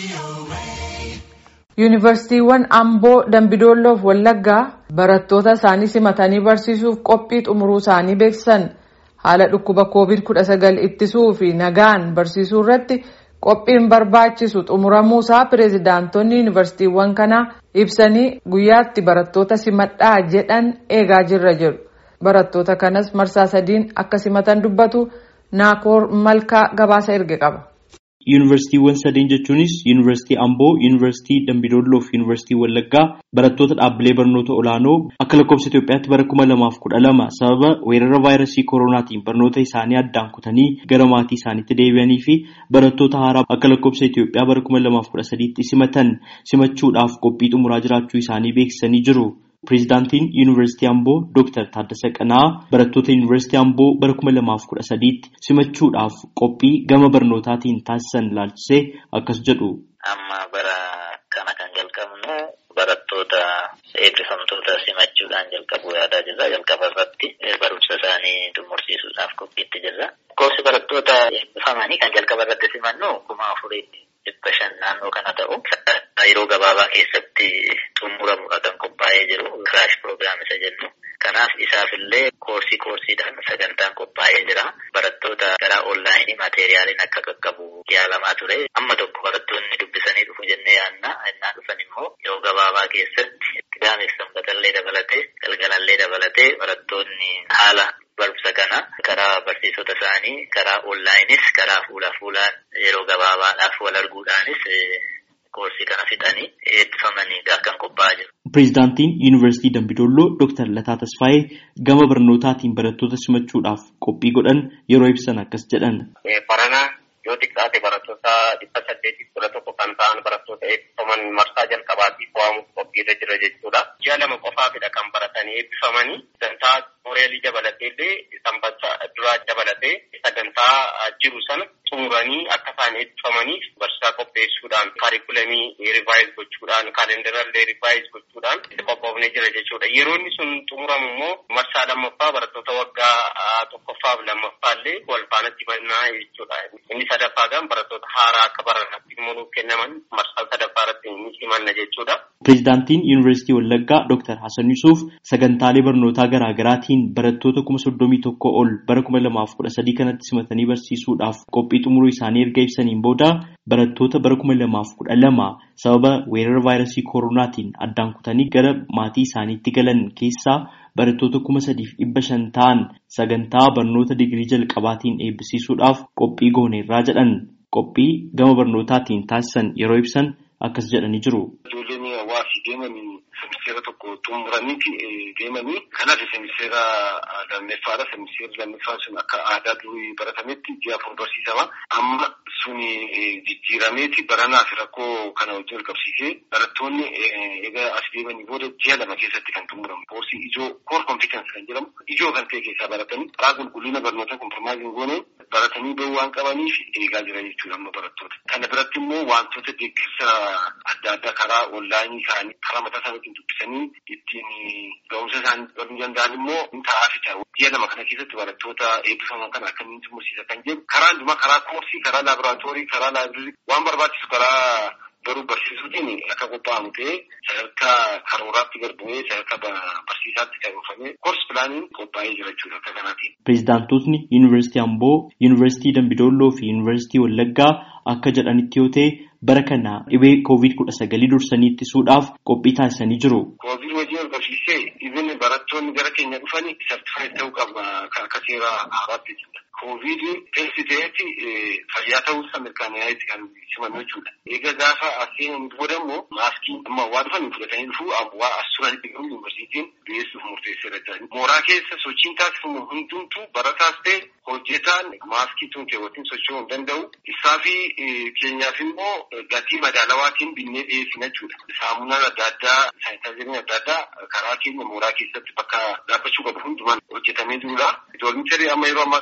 Yuunivarsiitiiwwan Amboo, Dambidolloo fi Wallaggaa barattoota isaanii simatanii barsiisuuf qophii xumuruu isaanii beeksisan. Haala dhukkuba COVID-19 ittisuu fi nagaan barsiisuu irratti qophiin barbaachisu xumuramuusaa pireezidaantonni yuunivarsiitiiwwan kanaa ibsanii guyyaatti barattoota simadhaa jedhan eegaa jirra jedhu. Barattoota kanas marsaa sadiin akka simatan dubbatu Naakoor Malkaa gabaasa erge qaba. Yuunivarsiitiiwwan sadeen jechuunis Yuunivarsiitii Amboo, Yuunivarsiitii Dambidolloo fi Yuunivarsiitii Wallaggaa barattoota dhaabbilee barnoota olaanoo akka lakkoofsa Itoophiyaatti bara kuma lamaaf kudha lama sababa weerara vaayirasii koronaatiin barnoota isaanii addaan kutanii gara maatii isaaniitti deebi'anii fi barattoota haaraa akka lakkoofsa Itoophiyaa bara kuma lamaaf kudha sadiitti simatan simachuudhaaf qophii xumuraa jiraachuu isaanii beeksisanii jiru. Pireezidaantiin Yuunivarsiitii Amboo Dooktar Taaddasa Qanaa barattoota Yuunivarsiitii Amboo bara kuma lamaaf kudha sadiitti simachuudhaaf qophii gama barnootaatiin taasisan ilaalchisee akkas jedhu. Amma bara kana kan jalqabnu barattoota eebbifamtoota simachuudhaan jalqabu yaadaa jirra. Jalqaba irratti barumsa isaanii xumursiisuudhaaf qophiitti jirra. Lakkoofsi barattoota eebbifamanii kan jalqaba irratti simannu kuma afurii dhibba shan naannoo kana ta'u yeroo gabaabaa keessatti xumuramudha kan qophaa'ee jiru kiraash piroogiraam isa jennu. Kanaaf isaaf illee koorsii koorsiidhaan sagantaan qophaa'ee jira. Barattoota karaa onlaayinii maateeriyaaliin akka qaqqabu yaalamaa ture. Amma tokko barattoonni dubbisanii dhufu jennee yaadna. Innaa dhufan immoo yeroo gabaabaa keessatti qidaameef sanbatallee dabalatee galgalallee dabalatee barattoonni haala barumsa kana karaa barsiisota isaanii karaa onlaayinis karaa fuula fuulaan yeroo gabaabaadhaaf wal arguudhaanis koorsii kana fixanii eebbifamanii kan qophaa'aa jiru. Pireezidaantiin Yuunivarsiitii Dambidolloo Dooktar Lataa Tasfaayee gama barnootaatiin barattoota simachuudhaaf qophii godhan yeroo ibsan akkas jedhan. Barana yoo xiqqaate barattoota dhibba saddeetiif kudha tokko kan ta'an barattoota eebbifaman marsaa jalqabaatiif waamuuf qophiirra jira jechuudha. Ji'a lama qofaafidha kan baratanii eebbifamanii sagantaa mooreelii dabalatee illee sanbata duraa dabalatee sagantaa jiru sana xumuranii akka isaan eebbifamaniif barsiisaa qopheessuudhaan kaarikulamii rivaayiz gochuudhaan kaalendarallee rivaayiz gochuudhaan itti qophoofnee jira jechuudha. Yeroo inni sun xumuramu immoo marsaa lammaffaa barattoota waggaa tokkoffaaf lammaffaa illee wal faanatti bannaa jechuudha. Inni sadaffaa gan barattoota haaraa akka baranaatti immoo nuuf kennaman marsaa sadaffaa irratti ni simanna jechuudha. Pireezidaantiin Yuunivarsiitii Wallaggaa Dooktar Hasan Yusuuf sagantaalee barnootaa garaa garaatiin barattoota kuma soddomii tokko ol bara kuma lamaaf kudha sadii kanatti simatanii barsiisuudhaaf qophii xumuruu isaanii erga ibsaniin booda barattoota bara kuma lamaaf kudha lama sababa weerara vaayirasii koronaatiin addaan kutanii gara maatii isaaniitti galan keessaa barattoota kuma sadiif dhibba shan ta'an sagantaa barnoota digirii jalqabaatiin eebbisiisuudhaaf qophii gooneerraa jedhan qophii gama barnootaatiin taasisan yeroo ibsan akkas jedhanii jiru. Ijoolleen hawaasii deemanii semiseera tokko xumuraniiti deemanii kanaaf semiseera lammeffaadha. Semiseerri lammeffaan sun akka aadaa durii baratametti ji'a afur barsiisama. Amma suni jijjiirameeti baranaaf rakkoo kana wajjin wal qabsiisee barattoonni egaa as deemanii booda ji'a lama keessatti kan xumuramu. Koorsii ijoo koor kompiitansi kan jedhamu ijoo kan ta'e keessaa baratanii karaa qulqullina barnoota kompromaayisiin goone baratanii bahuu waan qabaniif eegaa jira jechuudha amma barattoota. Kana biratti immoo wantoota deeggarsa adda addaa karaa onlaayinii isaanii karaa mataa isaaniitiin dubbisanii ittiin ga'umsa isaanii baruu danda'an immoo ni ta'aa jecha ji'a lama kana keessatti barattoota eebbifaman kana akkamiin xumursiisa kan jedhu karaa hundumaa karaa koorsii karaa laaboraatoorii karaa laabirii waan barbaachisu karaa garuu barsiisuutiin akka qophaa'amu ta'ee sadarkaa karooraatti garbumee sadarkaa barsiisaatti qabuufamee koorsi pilaaniin qophaa'ee jira jechuudha akka kanaatiin. Pireezidaantotni Yuunivarsiitii Amboo, Yuunivarsiitii Dambidolloo fi Yuunivarsiitii Wallaggaa akka jedhanitti yoo ta'e bara kana dhibee koovid kudha sagalii dursanii ittisuudhaaf qophii taasisanii jiru. Koovid wajjin wal qabsiisee dhibeen barattoonni gara keenya dhufanii sartifaayit ta'uu qaba akka seera haaraatti jechuudha. Koovid teessi ta'etti fayyaa ta'uusaa mirkanaa'etti kan simannu jechuudha. Egaa gaafa aseenan booda immoo maaskii amma waa dhufanii fudhatanii dhufuu waa as turanitti garuu yuunivarsiitiin dhiyeessuuf murteesseera jedhani. Mooraa keessa sochiin taasifamu hundumtuu barataas ta'e hojjetaan maaskii tun keewwatiin socho'uu hin danda'u. Isaa fi keenyaaf immoo gatii madaalawaatiin binnee dhiyeessina jechuudha. Saamunaan adda addaa, saayintaaziriin adda addaa karaa keenya mooraa keessatti bakka dhaabbachuu qabu hundumaan hojjetamee jirudha. Doolmicharii amma yeroo ammaa kana duratti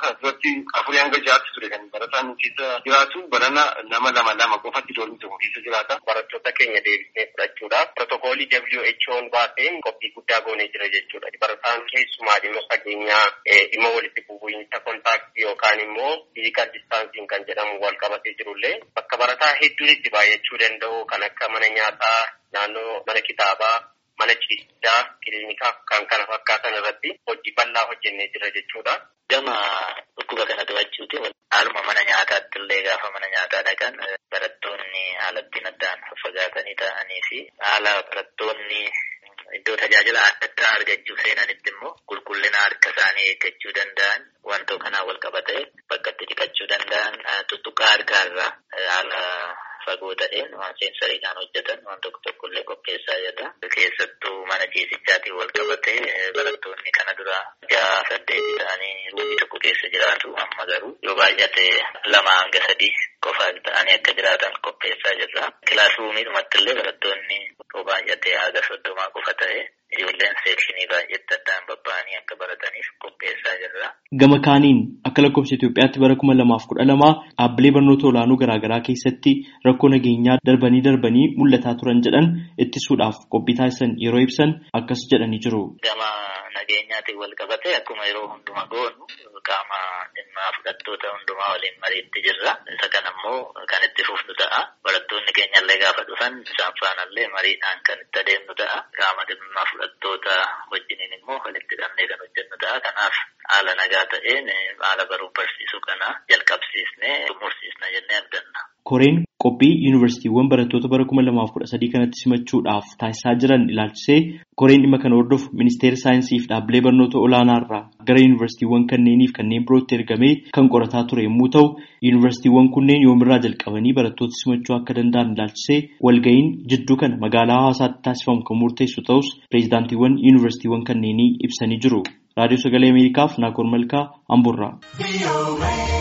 doormii afurii hanga ja'aatti ture kan barataan keessa jiraatu barana nama lama lama qofatti doormii tokko keessa jiraata. Barattoota keenya deebisnee fudhachuudhaaf pirootokoolii WHO'n baaseen qophii guddaa goonee jira jechuudha. Barataan keessumaa dhimma fageenyaa dhimma walitti bu'iinsa kontaaktii yookaan immoo fiizikaal distaansiin kan jedhamu wal qabatee jirullee bakka barataa hedduun itti baay'achuu danda'u kan akka mana nyaataa naannoo mana kitaabaa mana ciisichaa kiliinikaa kan kana fakkaatan irratti hojii bal'aa hojjennee jira jechuudha. Gama dhukkuba kana to'achuuti haaluma mana nyaataatti illee gaafa mana nyaataa dhaqan barattoonni haala ittiin addaan fagaatanii ta'anii fi haala barattoonni iddoo tajaajila adda addaa argachuu seenanitti immoo qulqullina harka isaanii eeggachuu danda'an wantoota kanaan wal qabatee bakka itti dhiqachuu danda'an tuttuqaa harkaarraa haala fagoo ta'een waan seensariidhaan hojjetan waan tokko tokko illee qopheessaa jira. Keessattuu mana ciisichaatiin wal qabatee barattoonni kana dura ja'a saddeeti ta'anii ruumii tokko keessa jiraatu amma garuu yoo baay'ate lama hanga sadii qofa ta'anii akka jiraatan qopheessaa jirra. Kilaasruumiidhumatti illee barattoonni yoo baay'ate haga soddomaa qofa ta'e ijoolleen seekshinii baay'eetti addaan babba'anii akka barataniif qopheessaa jirra. Gama kaaniin akka lakkoofsa Itoophiyaatti bara kuma lamaaf kudha lama dhaabbilee barnoota olaanoo garaagaraa keessatti rakkoo nageenyaa darbanii darbanii mul'ataa turan jedhan ittisuudhaaf qophii taasisan yeroo ibsan akkas jedhanii jiru. Gama nageenyaatiin wal qabatee akkuma yeroo hundumaa goonu qaama dhimma fudhattoota hundumaa waliin mariitti jirra. Isa kana immoo kan itti fufnu ta'a. Barattoonni keenyallee gaafa dhufan isaan faanallee mariidhaan kan itti adeemnu ta'a. Qaama dhimma fudhattoota wajjiniin immoo walitti hidhamnee kan hojjennu ta'a. Kanaaf haala nagaa ta'een haala baruu barsiisuu kana jalqabsiisnee xumursiisna jennee abdanna. Koreen qophii yuunivarsiitiiwwan barattoota bara kuma lamaaf kudha sadii kanatti simachuudhaaf taasisaa jiran ilaalchisee koreen dhimma kana hordofu ministeera saayinsii fi dhaabbilee barnoota olaanaa irraa gara yuunivarsiitiiwwan kanneeniif kanneen birootti ergamee kan qorataa ture yommuu ta'u yuunivarsiitiiwwan kunneen yoomirraa jalqabanii barattoota simachuu akka danda'an ilaalchisee walga'iin jidduu kana magaalaa hawaasaatti taasifamu kan murteessu ta'us pireezidaantiiwwan yuunivarsiitiiwwan kanneenii ibsanii jiru. raadiyoo sagalee ameerikaaf naakoor malkaa amburraa.